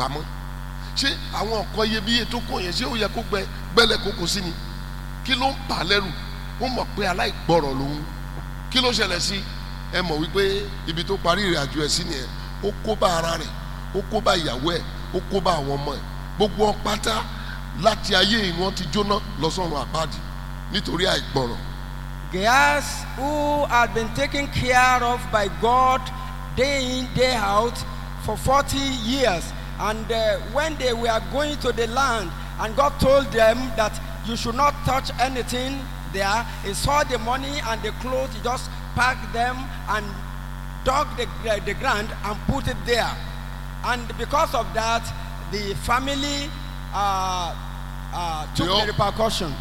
pamọ́ ṣé àwọn nǹkan iyebíye tó kó yẹn ṣé ó yẹ kó gbẹ gbẹlẹ kókó sí ni kí ló ń bà á lẹ́rù ó mọ̀ pé aláìgbọ́rọ̀ lòun kí ló ṣẹlẹ̀ sí ẹ mọ̀ wípé ibi tó parí ìrìn àjò ẹ̀ sí nìyẹn ó kó bá ara rẹ̀ ó kó bá ìyàwó ẹ̀ ó kó bá àwọn ọmọ ẹ̀ gbogbo wọn pátá láti ayé yìí wọ́n ti jóná lọ sọ́run àpáàdì nítorí àìgbọ́rọ̀ Gehazi, who had been taken care of by God day in, day out for 40 years. And uh, when they were going to the land, and God told them that you should not touch anything there, he saw the money and the clothes, he just packed them and dug the, the, the ground and put it there. And because of that, the family uh, uh, took They all- the repercussion.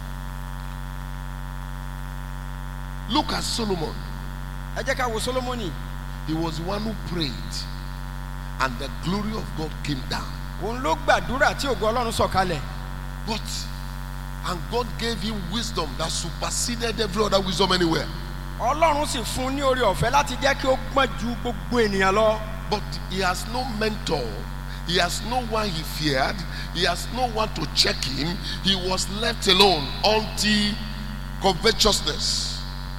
look at Solomon ẹ jẹ́ ká wo solomoni he was the one who prayed and the glory of God came down òun ló gbàdúrà tí ògo ọlọ́run sọ̀kalẹ̀ but and God gave him wisdom that superseded every other wisdom anywhere ọlọ́run sì fún un ní oore ọ̀fẹ́ láti jẹ́ kí ó gbọ́n ju gbogbo ènìyàn lọ but he has no mentor he has no one he feared he has no one to check him he was left alone until covetousness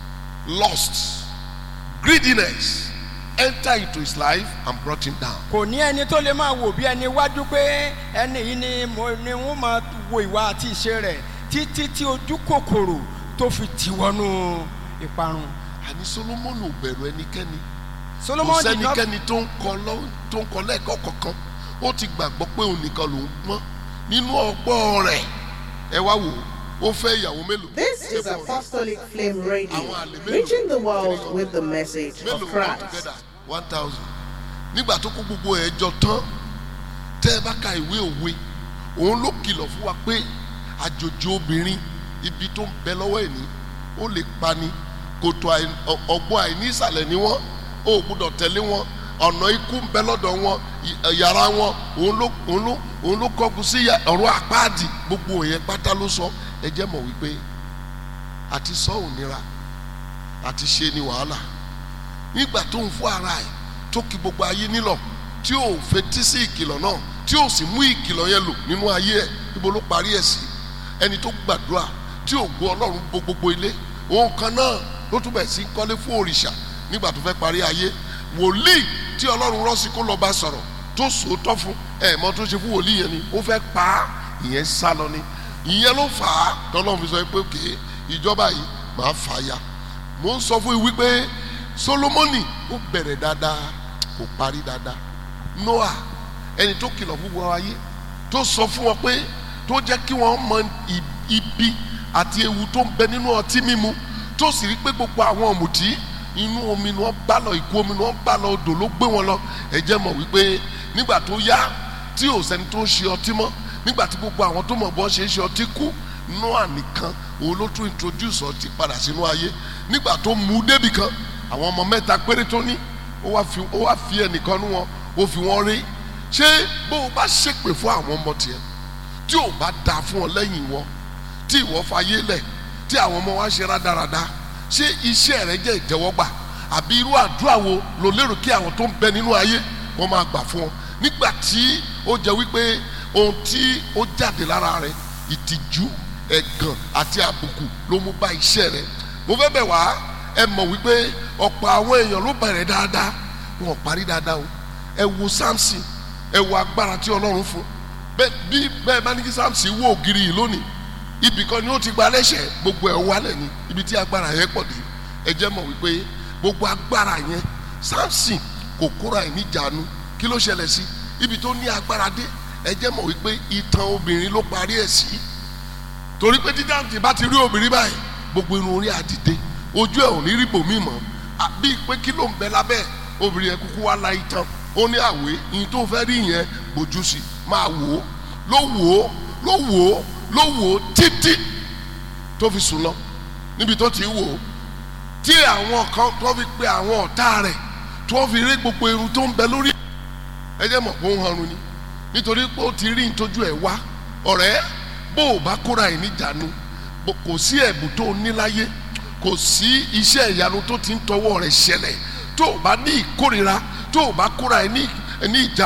lust greediness enter into his life and brought him down kò ní ẹni tó lè máa wò bí ẹni wájú pé ẹni yìí ni mo ni wọ́n máa wo ìwà àti ìṣe rẹ̀ títí tí ojú kòkòrò tó fi tì wọnú ìparun àní solomon ò bẹ̀rù ẹnikẹ́ni kò solomon did not sẹ́nikẹ́ni tó ń kọ lọ́- tó ń kọ lẹ́ẹ̀kọ́ kankan ó ti gbàgbọ́ pé òun nìkan lòún pọ́n nínú ọgbọ́n rẹ̀ ẹ wá wò ó ó fẹ́ ìyàwó mélòó. This is Apostolic Flame Radio, Àwọn àlè mélòó? reaching the world with the message mélòó of wọn Christ. together one thousand nígbà tó kó gbogbo ẹ̀ jọ tán tẹ́ ẹ bá ka ìwé òwe òun ló kìlọ̀ fún wa pé àjòjì obìnrin ibi tó ń bẹ lọ́wọ́ ẹ̀ ní ó lè pani kòtò àì- ọ- ọgbọ́n àìní ìsàlẹ̀ ni wọ́n ó gbọ́dọ̀ tẹ̀lé wọn ọ̀nà ikú ń bẹ lọ́dọ̀ wọn ì- yàrá wọn òun ló òun ló òun ló kọ́kù sí yà- ọ̀rọ̀ àpáàdì gbogbo òyìn pátá ló sọ ẹ jẹ́ mọ̀ wípé àti sọ ò nira àti ṣe ni wàhálà nígbà tó ń fún ara ẹ̀ tó kí gbogbo ayé nílọ̀ tí ò fetí sí ìkìlọ̀ náà tí ò sì mú ìkìlọ̀ yẹn lò nínú ayé ẹ̀ níbo ló parí ẹ̀ sí ẹni tó gbàdúrà tí ò gbọ́ ọlọ́run bo gbogbo ilé òun kan náà ló tún bẹ̀ sí í kọ́lé fún òrìṣà nígbà tó fẹ́ parí ayé wòlíì tí ọlọ́run rán sí kó lọ bá sọ̀rọ̀ tó sòótọ́ fún ẹ̀ mọ́ tó ṣe fún wòlíì yẹn ni ó fẹ́ pa á ìyẹn sá lọ ni ìyẹn ló fà á tọ́lọ́run fi sọ pé òkè ìjọba yìí máa fà á ya mo ń sọ fún yín wípé solomoni ó bẹ̀rẹ̀ dáadáa kò parí dáadáa noah ẹni tó kìlọ̀ fún wọn ayé tó sọ fún wọn pé tó jẹ́ kí wọ́n mọ i- ibi àti ewu tó ń bẹ nínú ọtí mímu tó sì rí pé gbogbo àwọn ọ̀mùtí inú omi ni wọ́n bá lọ ìkú omi ni wọ́n bá lọ odò ló gbé wọn lọ ẹ jẹ́ mọ̀ wípé nígbà tó yá tí ò sẹ́ni tó ń ṣe ọtí mọ́ nígbà tí gbogbo àwọn tó mọ̀ bọ́ ṣe é ṣe ọtí kú noah nìkan òun ló tún introduce ọtí padà sínú ayé nígbà tó mú débì kan àwọn ọmọ mẹ́ta péré tó ní ó wá fi ó wá fi ẹnìkan nú wọn ó fi wọn rí ṣé bó o bá ṣépè fún àwọn ọmọ tiẹ̀ tí ò bá da fún ọ lẹ́yìn wọn tí ìwọ fayé lẹ̀ tí àwọn ọmọ wa ṣe rádaràda ṣé iṣẹ́ rẹ jẹ́ ìjẹ́wọ́gbà àbí irú àdúrà wo ló lérò kí àwọn tó ń bẹ nínú ayé wọ́n máa gbà fún ọ nígbà tí ó jẹ́ wípé ohun tí ó jáde lára rẹ ìtìjú ẹ̀gàn àti àbùkù ló mú bá iṣẹ́ rẹ mo fẹ́ bẹ̀ wá ẹ mọ̀ wípé ọ̀pọ̀ àwọn èèyàn ló bẹ̀rẹ̀ dáadáa wọn ò parí dáadáa o ẹ wo samson ẹ wo agbára tí ọlọ́run fún bẹ́ẹ̀ bí bẹ́ẹ̀ bá ní kí samson wó ògiri yìí lónìí ibì kan ni ó ti gba lẹ́sẹ̀ gbogbo ẹ̀ wálẹ̀ ni ibi tí agbára yẹn pọ̀ dé ẹ jẹ́ mọ̀ wípé gbogbo agbára yẹn samson kò kóra ẹ̀ níjàánu kí ló ṣẹlẹ̀ sí ibi tó ní agbára dé ẹ jẹ́ mọ̀ wípé ìtàn obìnrin ló parí ẹ̀ sí torí pé dídáǹtì bá ti rí obìnrin báyìí gbogbo irun orí àdìde ojú ẹ̀ ò ní rí bòmí mọ́ àbí pé kí ló ń bẹ lábẹ́ obìnrin yẹn kúkú wá la ìtàn ó ní àwé ìyìn tó fẹ́ rí yẹn bójú sí máa wò ó ló wò ó ló wò ó ló wò ó títí tó fi sùn lọ níbi tó ti wò ó tí àwọn kan tó fi pe àwọn ọ̀tá rẹ̀ tó fi rí gbogbo irun tó ń bẹ lórí ẹ jẹ́ mọ̀ pé ó ń hanrun ni nítorí pé ó ti rí ìtọ́jú ẹ̀ wá ọ̀rẹ́ bó o bá kóra ẹ̀ níjànú bó- kò sí ẹ̀bùn tó o ní láyé kò sí iṣẹ́ ìyanu tó ti ń tọwọ́ rẹ̀ ṣẹlẹ̀ tó o bá ní ìkórira tó o bá kóra ẹ̀ ní ní ìjà